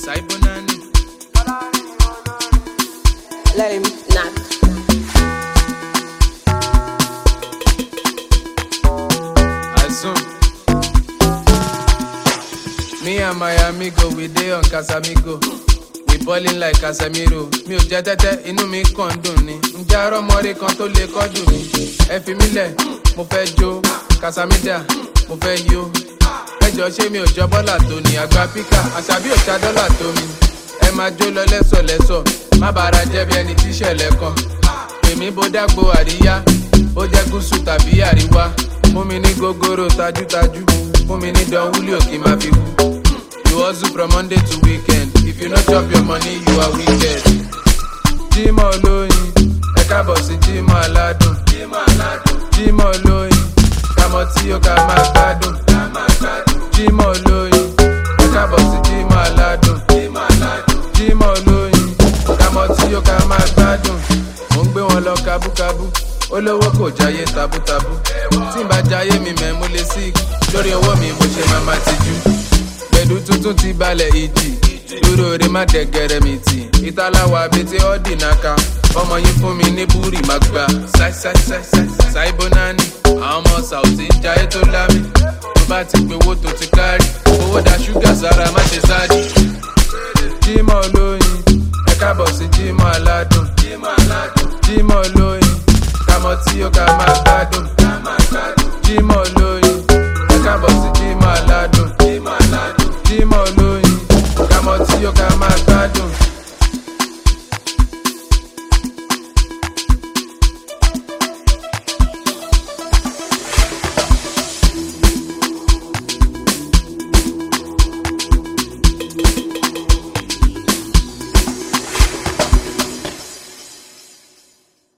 Saibonani. Let him knock. Assume. Me and my amigo, we dey on Casamigo. We ballin' like Casemiro. Mi ò jẹ́ tẹ́tẹ́, inú mi kàn ń dùn ni. Ǹjẹ́ arọ́mọdé kan tó lè kọ́jú mi? Ẹ fi mí lẹ̀, mo fẹ́ jó. Casamida, mo fẹ́ yó. Ẹjọ́ ṣé mi ò jọ bọ́là tó ni? Àgbà píkà, àṣàbí ò ta dọ́là tó mi. Ẹ máa jó lọ lẹ́sọ̀lẹ́sọ̀, má bàárà jẹ́ bí ẹni tíṣẹ̀lẹ̀ kan. Èmi bó dágbo àríyá, ó jẹ́ gúúsù tàbí àríwá. Fún mi ní gógóró tajútajú, fún mi ní dán wúlò kí n máa fi kú. You hustle from Monday to weekend. If you no chop your money, you are wicked. Jímọ̀ olóyin, ẹ káàbọ̀ sí Jímọ̀ aládùn. Jímọ̀ olóyin, kàmọ́ tí ó ká máa gbádùn. Jímọ̀ olóyin, ẹ káàbọ̀ sí Jímọ̀ aládùn. Jímọ̀ olóyin, kàmọ́ tí ó ká máa gbádùn. Mo ń gbé wọn lọ kábúkábú. Olówó kò jáyé tabútabú. Tí n bá jáyé mi mẹ́ mo lè sí. Lórí ọwọ́ mi mo ṣe máa ma tijú pẹ̀lú tuntun ti balẹ̀ ìjì dúró re má dẹ̀gẹ̀rẹ̀ mi tì ìtàláwà abẹ́tẹ́ ọ́dì náka ọmọ yín fún mi ní búrì má gbà ṣáìbónání àwọn ọmọ sàùtì ń jayé tó lámì tó bá ti pé owó tó ti kárì owó da ṣúgà sára má ṣe sáàdì. jímọ̀ olóyin ẹ káàbọ̀ sí jímọ̀ aládùn jímọ̀ olóyin kàmọ́ tí ó ká máa gbádùn jímọ̀ olóyin ẹ káàbọ̀ sí jímọ̀.